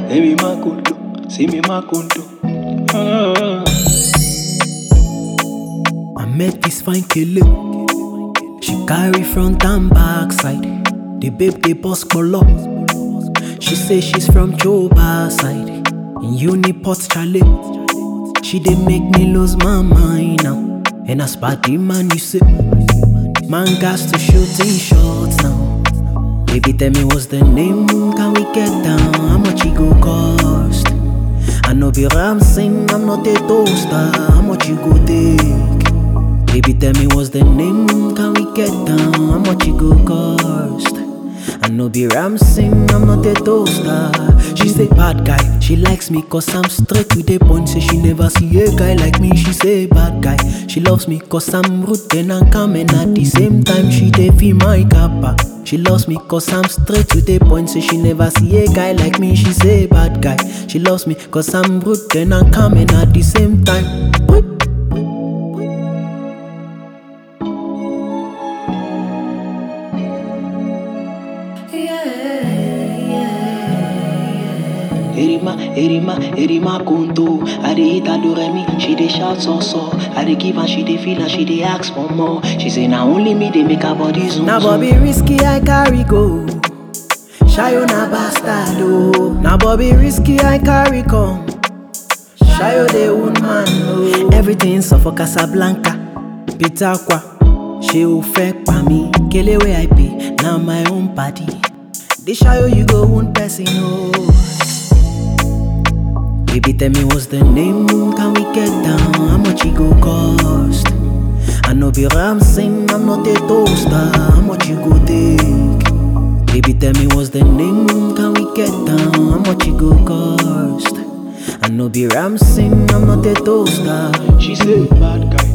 Emi makunto, see me makunto. Ah. I met this fine kele. She carry front and back side. The babe they boss kpolo. She say she's from Joba side. In Uniport Chalet. She dey make me lose my mind now. And as party man you say, man got to shoot in shots now. Baby tell me what's the name? Can we get down? How much it go cost? I know be ram sing, I'm not a toaster. How much you go take? Baby, tell me what's the name? Can we get down? How much it go cost? I know be ram sing, I'm not a toaster. She say bad guy, she likes me cause I'm straight to the point. Say she never see a guy like me. She say bad guy, she loves me cause I'm rude and I'm coming at the same time. She dey feel my kappa. She loves me cause I'm straight to the point. Say she never see a guy like me. She say bad guy, she loves me cause I'm rude and I'm coming at the same time. Boy. Erima, Erima, Erima Kunto. I dey hit her do remi, she dey shout so so. I dey give and she dey feel and she dey ask for more. She say na only me dey make her body zoom Now zoom. Bobby risky I carry go. Shayo na bastard oh. Now Bobby risky I carry come. Shayo the woman oh. Everything so for Casablanca. Peter kwa. She o fẹ́ pa mí. Kele wey I pay. Now my own party. They shayo you go wound person oh. Baby, tell me what's the name? Can we get down? How much it go cost? I know be ram sing, I'm not a toaster. How much you go take? Baby, tell me what's the name? Can we get down? How much it go cost? I know be ram sing, I'm not a toaster. She say bad guy,